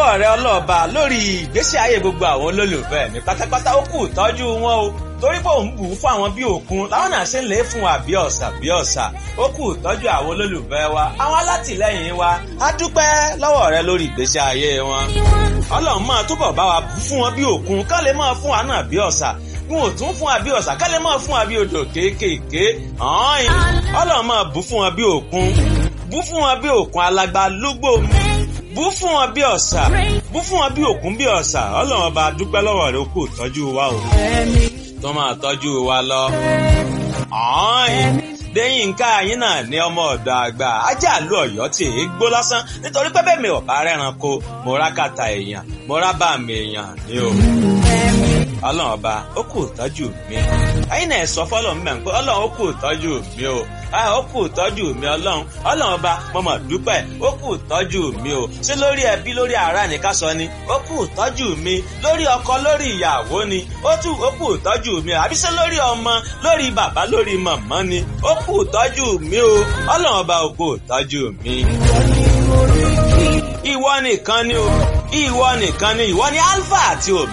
lọ́wọ́ rẹ ọlọ́ọ̀ba lórí ìgbésí ayé gbogbo àwọn olólùfẹ́ mi pátápátá ó kù tọ́jú wọn o torí pé òun bù ú fún àwọn bí òkun láwọn náà ṣe ń lè fún wa bí ọ̀sà bí ọ̀sà ó kù tọ́jú àwọn olólùfẹ́ wa àwọn alátìlẹ́yìn wa á dúpẹ́ lọ́wọ́ rẹ lórí ìgbésí ayé wọn ọlọ́run máa túbọ̀ bá wa bù fún wọn bí òkun ká lè máa fún wa náà bí ọ̀sà n ò tún fún wa bí ọ̀sà ká lè máa fún wa bí odò kéékèèké ọ̀hún ọlọ́run máa bù fún wọn bí òkun bù fún wọn bí òkun alágbá lúgbò bú fún wọn bí ọ̀sà bú fún wọn bí òkun bí ọ̀sà ọlọ́run ọba dúpẹ́ lọ́wọ́ rẹ ó kù tọ́jú wa o tó máa tọ́jú wa lọ. Déyìnká yín náà ní ọmọ ọ̀dọ̀ àgbà ajá àlú ọ̀yọ́ tí èé gbó lásán nítorí pé bẹ́ẹ̀ mi ò bá rẹ́ranko mo rá kàtà èèyàn mo rá bá mi èèyàn ní o. Ọlọ́run ọba ó kù tọ́jú mi. Ẹyin náà sọ fọ́lọ́run mẹ́rin pé Ọlọ́run ó kù tọ́jú mi o. Ó kù tọ́jú mi Ọlọ́run. Ọlọ́run ọba mo mọ̀ dúpẹ́ ó kù tọ́jú mi o. Ṣé lórí ẹbí lórí ará ni ká sọ ni? Ó kù tọ́jú mi. Lórí ọkọ lórí ìyàwó ni. Ó tù ó kù tọ́jú mi o. Àbí ṣé lórí ọmọ lórí bàbá lórí màmá ni? Ó kù tọ́jú mi o. Ọlọ́run ọba ó kù tọ́jú mi. Ìwọ nìkan ni o. Ìwọ nìkan ni ìwọ ni Alpha àti Omega.